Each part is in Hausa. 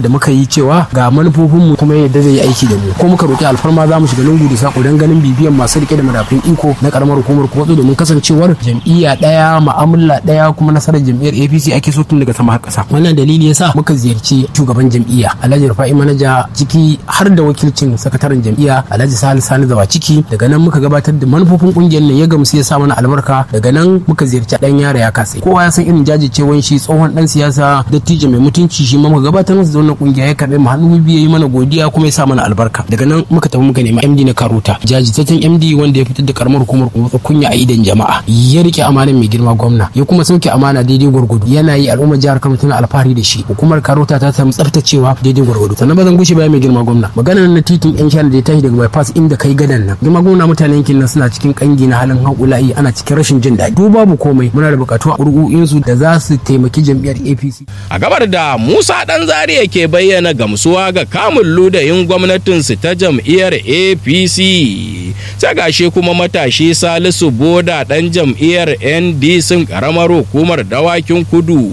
da muka yi cewa ga manufofinmu kuma yadda zai yi aiki da mu ko muka roki alfarma za mu shiga lungu da sako don ganin bibiyan masu rike da madafin iko na karamar hukumar kwatso domin kasancewar jam'iyya daya ma'amala daya kuma nasarar jam'iyyar APC ake so tun daga sama har kasa wannan dalili yasa muka ziyarci shugaban jam'iyya Alhaji Rufa'i Manaja ciki har da wakilcin sakataren jam'iyya Alhaji Salisu Sani Zawa ciki daga nan muka gabatar da manufofin kungiyar nan ya gamsu ya sa mana albarka daga nan muka ziyarci dan yara ya kasa kowa ya san irin jajircewan shi tsohon dan siyasa dattijo mai mutunci shi ma muka gabatar masa da wannan kungiya ya karbe mu hannu biyu yi mana godiya kuma ya sa mana albarka daga nan muka tafi muka nemi MD na Karuta jajirtaccen MD wanda ya fitar da karamar hukumar kuma kunya a idan jama'a ya rike amanar mai girma gwamna ya kuma sauke amana daidai gwargwado yana yi al'ummar jihar Kano tana alfahari da shi hukumar Karuta ta samu tsaftacewa daidai gwargwado sannan ba zan gushe baya mai girma gwamna magana na titin yan shana da ya tashi daga bypass inda kai gadan nan girma gwamna mutanen yankin nan suna cikin kangi na halin haƙula'i ana cikin rashin jin daɗi duk babu komai muna da buƙatu a ƙurƙu'insu da za su taimaki jam'iyyar APC a gabar da Musa dan Zaria ke bayyana gamsuwa ga kamun ludayin gwamnatinsu ta jam'iyyar APC sai gashi kuma matashi Salisu Boda dan jam'iyyar NDC karamar hukumar dawakin kudu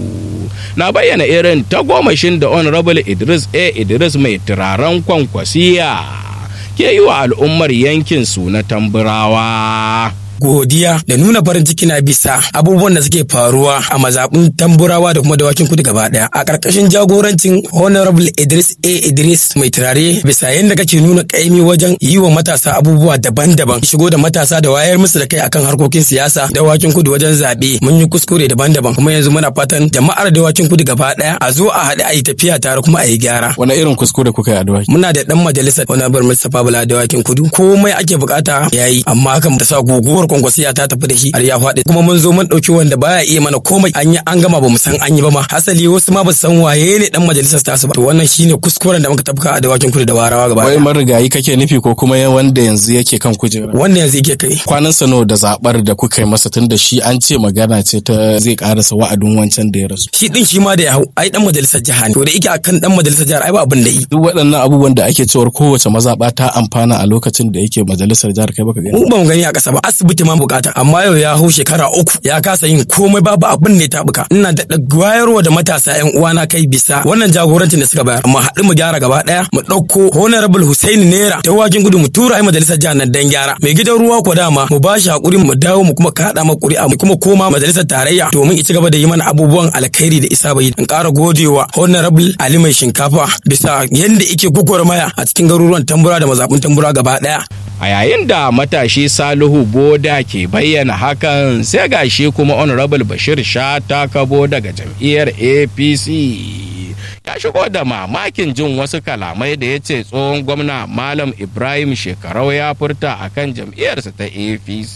na bayyana irin tagomashin da honorable Idris A Idris mai turaren kwankwasiya ke yi wa al'ummar yankin su na tamburawa. godiya da nuna farin ciki na bisa abubuwan da suke faruwa a mazaɓin tamburawa da kuma dawakin kudu gaba ɗaya a ƙarƙashin jagorancin honorable idris a idris mai turare bisa yadda kake nuna ƙaimi wajen yi wa matasa abubuwa daban-daban shigo da matasa da wayar musu da kai akan harkokin siyasa dawakin kudu wajen zaɓe mun yi kuskure daban-daban kuma yanzu muna fatan jama'ar dawakin kudu gaba ɗaya a zo a haɗu a yi tafiya tare kuma a yi gyara wani irin kuskure kuka yi a dawaki muna da ɗan majalisar honorable mustapha bala dawakin kudu komai ake bukata yayi amma hakan ta sa guguwar kwankwasiya ta tafi da shi har ya faɗi kuma mun zo mun ɗauki wanda baya iya mana komai an yi an gama ba mu san an yi ba ma hasali wasu ma ba su san waye ne dan majalisar tasu ba to wannan shine kuskuren da muka tafka a dawakin kudu da warawa gaba wai ɗaya marigayi kake nufi ko kuma wanda yanzu yake kan kujera wanda yanzu yake kai kwanan sano da zabar da kuka yi masa tun da shi an ce magana ce ta zai karasa wa'adin wancan da ya rasu shi din shi ma da ya hau ai dan majalisar jiha ne to da yake akan dan majalisar jihar ai ba abin da yi duk waɗannan abubuwan da ake cewar kowace mazaɓa ta amfana a lokacin da yake majalisar jihar kai baka gani mu ba mu gani a ƙasa ba asibiti ma bukata amma yau ya hau shekara uku ya kasa yin komai babu abin ne ta buka ina da wayarwa da matasa yan uwana kai bisa wannan jagorancin da suka bayar mu haɗu mu gyara gaba ɗaya mu ɗauko honorable Hussein Nera ta wakin gudu mu tura ai majalisar jihar nan dan gyara mai gidan ruwa ko dama mu ba shi hakuri mu dawo mu kuma kaɗa ma ƙuri'a mu kuma koma majalisar tarayya domin i ci gaba da yi mana abubuwan alkhairi da isa bai in ƙara godewa honorable Ali mai shinkafa bisa yanda yake gwagwarmaya a cikin garuruwan tambura da mazaɓin tambura gaba ɗaya a yayin da matashi salihu boda ke bayyana hakan sai gashi kuma honorable bashir shata kabo daga jam'iyyar apc ya shigo da mamakin jin wasu kalamai da ya ce tsohon gwamna malam ibrahim shekarau ya furta akan jam'iyyarsa ta apc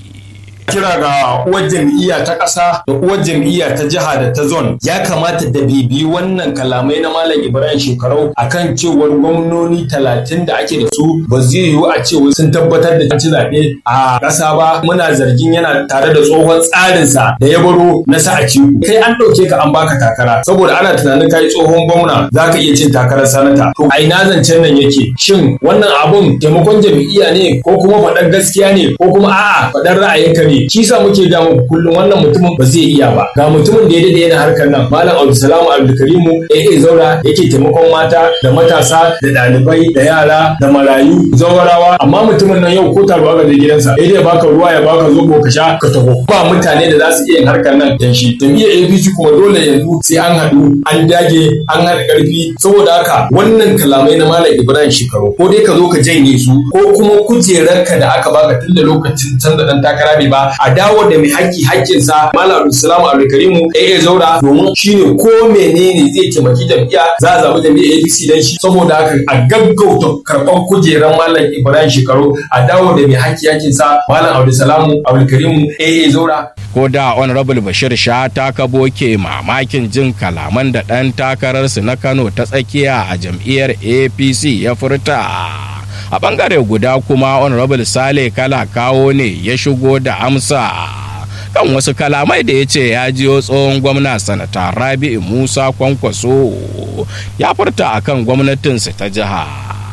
kira ga uwar jam'iyya ta ƙasa da uwar jam'iyya ta jiha da ta zon ya kamata da bibi wannan kalamai na malam ibrahim shekarau akan cewar gwamnoni talatin da ake da su ba zai yiwu a cewa sun tabbatar da ci zaɓe a ƙasa ba muna zargin yana tare da tsohon tsarinsa da ya baro na sa a ciku kai an ɗauke ka an baka takara saboda ana tunanin kai tsohon gwamna za ka iya cin takarar sanata to a ina zancen nan yake shin wannan abun taimakon jam'iyya ne ko kuma faɗar gaskiya ne ko kuma a'a faɗar ra'ayinka ne shi sa muke ga muku kullum wannan mutumin ba zai iya ba ga mutumin da ya dade yana harkar nan malam abdulsalam abdulkarimu AA zaura yake taimakon mata da matasa da ɗalibai da yara da marayu zawarawa amma mutumin nan yau ko taro aka je gidansa ya dai baka ruwa ya baka zobo ka sha ka taho ba mutane da za su iya yin harkar nan dan shi jam'iyyar APC kuma dole yanzu sai an haɗu an dage an haɗa ƙarfi saboda haka wannan kalamai na malam Ibrahim Shekaru ko dai ka zo ka janye su ko kuma kujerarka da aka baka tun da lokacin canza dan takara ne ba a dawo da mai haƙƙi haƙƙinsa malam abdulsalam abdulkarimu AA zaura domin shine ko menene zai taimaki jam'iyya za a zaɓi jam'iyyar APC dan shi saboda haka a gaggauta karɓar kujerar malam Ibrahim Shekaru a dawo da mai haƙƙi haƙƙinsa malam abdulsalam abdulkarimu AA zaura ko da honorable bashir sha ta kabo ke mamakin jin kalaman da ɗan takararsu na kano ta tsakiya a jam'iyyar apc ya furta a bangare guda kuma honorable sale kala kawo ne ya shigo da amsa kan wasu kalamai da ya ce ya jiyo tsohon gwamna sanata rabi'u musa kwankwaso ya furta akan gwamnatinsa ta jiha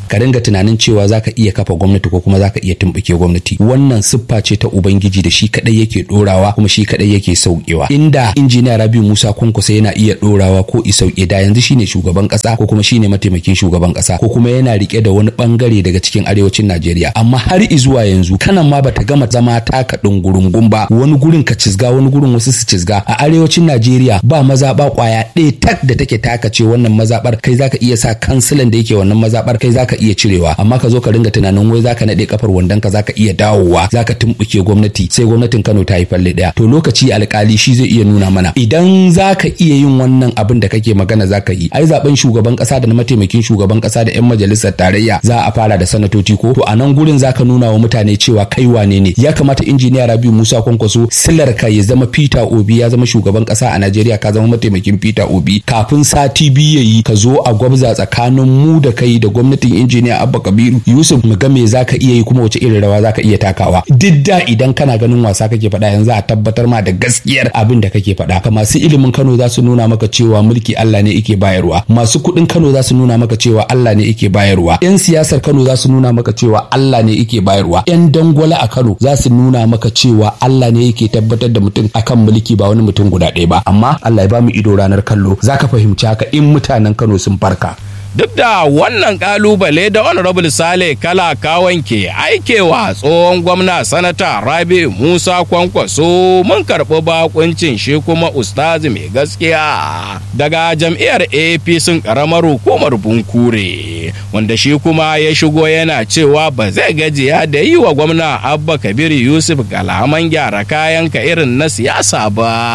ka ringa tunanin cewa zaka iya kafa gwamnati ko kuma zaka iya tumbuke gwamnati wannan siffa ce ta ubangiji da shi kadai yake dorawa kuma shi kadai yake saukewa inda injiniya Rabiu Musa Kunkusa yana iya dorawa ko isauke da yanzu shine shugaban kasa ko kuma shine mataimakin shugaban kasa ko kuma yana rike da wani bangare daga cikin arewacin Najeriya amma har izuwa yanzu kanan ma bata gama zama taka dungurungun ba wani gurin ka cizga wani gurin wasu su cizga a arewacin Najeriya ba mazaba kwaya ɗaya tak da take taka ce wannan mazabar kai zaka iya sa kansilan da yake wannan mazabar kai zaka iya cirewa amma ka zo ka ringa tunanin wai zaka nade kafar wandon ka zaka iya dawowa zaka tumbuke gwamnati sai gwamnatin Kano ta yi falle daya to lokaci alkali shi zai iya nuna mana idan zaka iya yin wannan abin da kake magana zaka yi ai zaben shugaban kasa da na mataimakin shugaban kasa da yan majalisar tarayya za a fara da sanatoci ko to a nan gurin zaka nuna wa mutane cewa kai wane ne ya kamata injiniya Rabiu Musa Kwankwaso silar ka ya zama Peter Obi ya zama shugaban kasa a Najeriya ka zama mataimakin Peter Obi kafin sati biyu yayi ka zo a gwabza tsakanin mu da kai da gwamnatin injiniya Abba Kabiru Yusuf mu ga me zaka iya yi kuma wace irin rawa zaka iya takawa duk da idan kana ganin wasa kake faɗa yanzu a tabbatar ma da gaskiyar abin da kake faɗa ka masu ilimin Kano za su nuna maka cewa mulki Allah ne yake bayarwa masu kuɗin Kano za su nuna maka cewa Allah ne yake bayarwa yan siyasar Kano za su nuna maka cewa Allah ne yake bayarwa yan dangwala a Kano za su nuna maka cewa Allah ne yake tabbatar da mutum akan mulki ba wani mutum guda ɗaya ba amma Allah ya ba mu ido ranar kallo zaka fahimci haka in mutanen Kano sun farka duk da wannan kalubale da honorable sale kala kawan ke aikewa tsohon gwamna sanata rabi musa kwankwaso mun karɓi bakuncin shi kuma ustazi mai gaskiya daga jam'iyyar apc karamar hukumar bunkure wanda shi kuma ya shigo yana cewa ba zai gajiya da yi wa gwamna abba kabir yusuf kalaman gyara kayanka irin na siyasa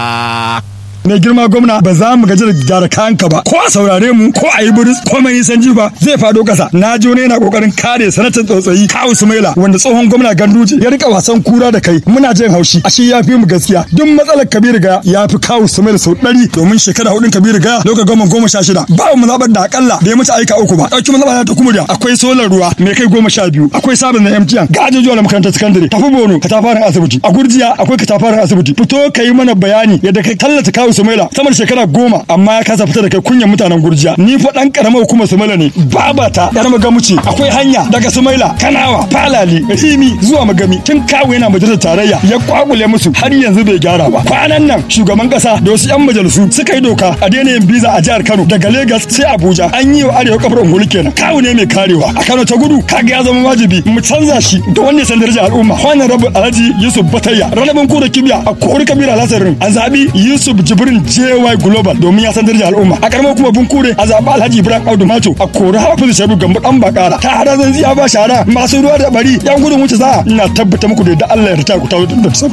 ba mai girma gwamna ba za mu gaji da gyara kayanka ba ko a saurare mu ko a yi buris ko mai san jifa zai fado kasa na ji wani yana kokarin kare sanatan tsotsayi kawu sumaila wanda tsohon gwamna ganduje ya rika wasan kura da kai muna jin haushi ashe ya fi mu gaskiya duk matsalar kabiru ga ya fi kawu sumaila sau ɗari domin shekara hudun kabiru ga lokacin goma goma sha shida ba mu zaɓar da akalla da ya mace aika uku ba ɗauki mu zaɓar ta kuma akwai solar ruwa mai kai goma sha biyu akwai sabon na mtn ga ajujuwa na makarantar sakandare tafi bono katafaren asibiti a gurjiya akwai katafaren asibiti fito ka yi mana bayani yadda kai tallata kawu Sumaila sama da shekara goma amma ya kasa fita da kai kunyan mutanen Gurjiya ni fa dan karamar hukumar Sumaila ne babata yar magamuci akwai hanya daga Sumaila Kanawa Falali Rimi zuwa Magami tun kawo yana majalisar tarayya ya kwakule musu har yanzu bai gyara ba kwanan nan shugaban kasa da wasu yan majalisu suka yi doka a daina yin biza a jihar Kano daga Lagos sai Abuja an yi wa arewa kafar ungulu kenan kawo ne mai karewa a Kano ta gudu kaga ya zama wajibi mu canza shi da wanda ya san darajar al'umma honorable Alhaji Yusuf Batayya ranabin kura kibiya a kori kabira lasarin an zabi Yusuf Jibrin JY Global domin ya san darajar al'umma a karamar kuma bunkure a zaɓi Alhaji Ibrahim Audu Mato a kori Hafizu Sharu Gambo dan bakara ta hada zan ziya ba shara masu ruwa da bari yan gudun wuce za ina tabbata muku da yadda Allah ya rita ku tawo da sabu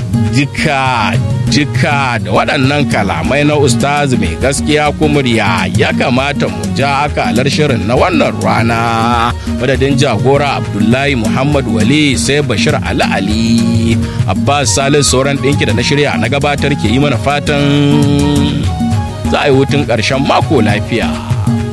jika jika da waɗannan kalamai na ustaz mai gaskiya kumurya ya kamata mu ja akalar shirin na wannan rana madadin jagora abdullahi muhammad wali sai bashir ali ali abbas salis sauran ɗinki da na shirya na gabatar ke yi mana fatan za a yi hutun ƙarshen mako lafiya